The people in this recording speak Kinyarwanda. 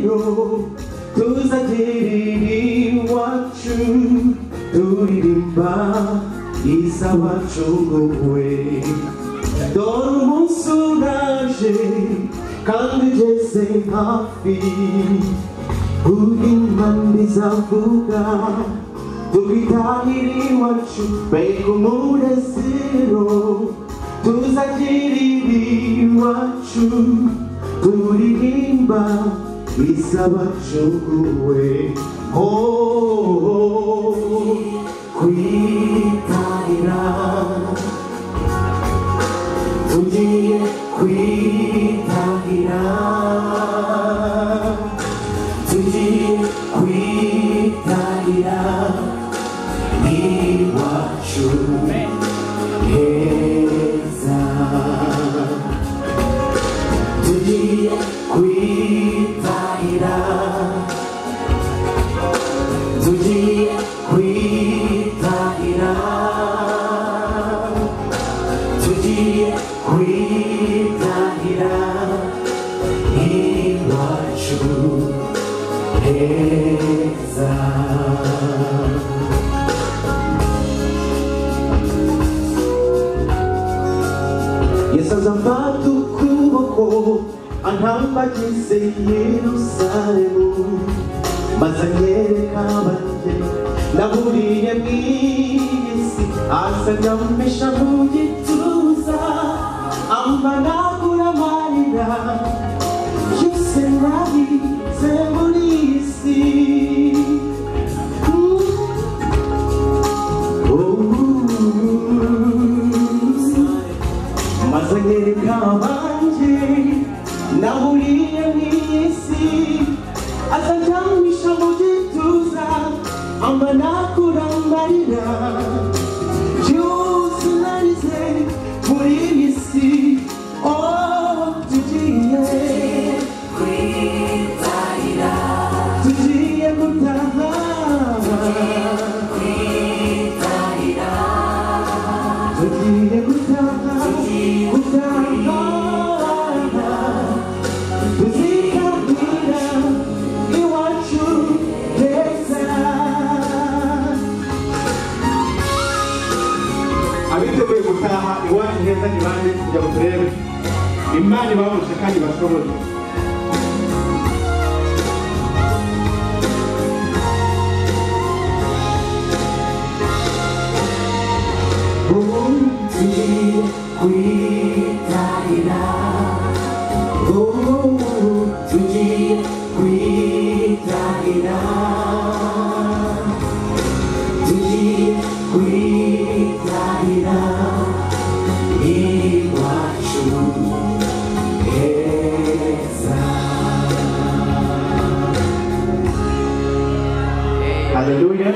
you Cause I didn't iwacu turirimba izawacu wowe dore umunsi uraje kandi ugeze hafi Ulimani zavuga Tukitahiri wacu Mbega umurezero Tuzagiriri wacu Turirimba Isabacuguwe Oh Kwitahira Tugiye kwitahira tugiye kwitarira iwacu heza tugiye kwitarira tugiye kwitarira tugiye kwitarira iwacu heza yesu azamfata ukuboko antambagize yerusalemu maze anyereka abanjye naburiye mu isi asagamisha mu gituza ambanagura amarira byose nabize muri iyi si maze anyereka abanjye nahuriye n'iyi si aza anjyamisha mu gituza amba nakurambarira byose narize muri iyi si oh tugiye tugiye gutaha tugiye gutaha gutaha tuzitabira iwacu heza abiteguye gutaha iwacu heza ni bande kugira ngo turebe imana ibahuje kandi bashoboye umunsi kwitarira tugiye kwitarira tugiye kwitarira iwacu heza haleluya